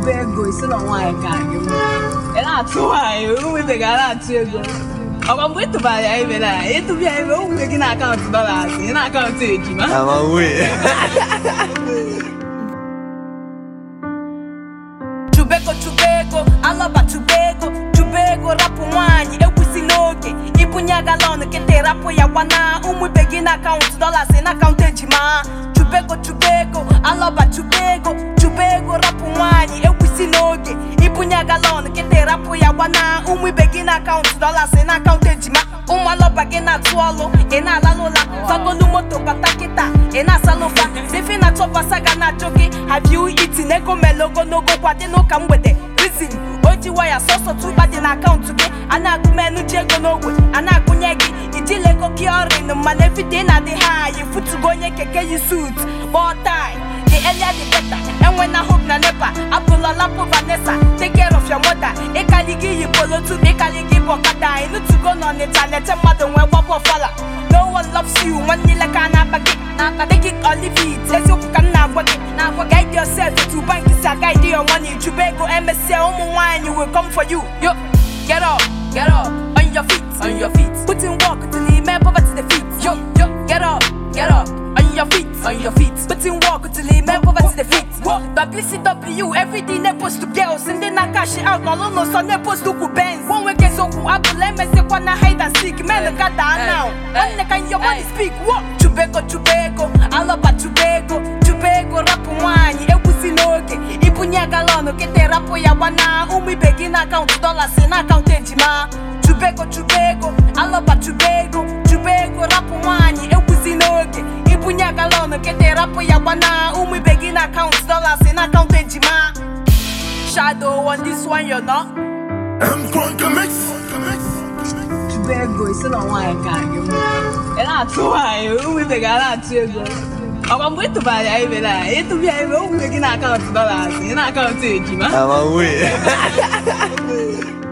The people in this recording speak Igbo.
chụba ego isi na nwaanyị ka gị mma ị na-atụ nwaanyị onwebeghị a na-atụ ego ọkwa mgbe ị tụbara ya ibe na ịtụba ya ibe o nwere gị na akaụntụ dọlas ị na akaụntụ ejima Amawe. chubego chubego alọba chubego chubego rapụ nwaanyị ekwusi n'oge ibunye galọn kịta rapụ ya gwana ụmụ ibe gị na akaụntụ dọlas na akaụntụ ejima chubego chubego alọba chubego chubego rapụ nwaanyị ekwusi n'oge ibunye galọn kịta rapụ ya gwana ụmụ ibe gị na akaụntụ dọlas na akaụntụ ejima ụmụ alọba gị na-atụ ọlụ ị na-alalụ ụla fagolu moto bata kịta ị na-asalụ ụfa sefi na chọbasa ga na-achọ gị have you eaten ego mele ogologo kwadị n'ụka mgbede reason o ji waya sọsọ tụba dị na akaụntụ gị a na-agụ menu ji ego n'ogwe a na-agụnye gị ijile ego kiorin mana evide na-adị ha yi futugo onye keke yi sut kpọọ tai the earlier the better enwe na hope na nepa apụla lapụ vanessa take care of your mother ịkali gị yi polo tupu ịkali gị bụ ọkada ịnụtugo n'ọnịcha na-eche mmadụ nwee gbapụ ọfala no one loves you nwanne ile ka a na-akpa gị na-akpa take it or leave it eziokwu ka m na-agwa gị na-agwa guide yourself to bank si guide your money chụba ego emesịa ụmụ nwaanyị will come for you yo get up get up on your feet on your feet put in work till you make poverty defeat yo yo get up get up on your feet on your feet put in work till you make poverty defeat WCW everything they post to girls ndị na cash out n'ọlụ n'ụsọ na-epost ukwu benz one week eziokwu abụla emesịkwa na hide and seek men gada now nwanne ka your money speak wo chubego chubego alọba chubego chubego rapụ nwaanyị ekwusi n'oge ibunye galọn kịta rapụ ya gbana ụmụ ibe gị na akaụntụ dọlas na akaụntụ ejima chubego chubego alọba chubego chubego rapụ nwaanyị ekwusi n'oge ibunye galọn kịta rapụ ya gbana ụmụ ibe gị na akaụntụ dọlas na akaụntụ ejima shadow on this one you know M Crunk Mix. chụba ego isi na nwaanyị ka gị mma ị na-atụ nwaanyị onwebeghị a na-atụ ego ọkwa mgbe ị tụbara ya ibe na ịtụba ya ibe o nwere gị na akaụntụ dọlas ị na akaụntụ ejima Amawe.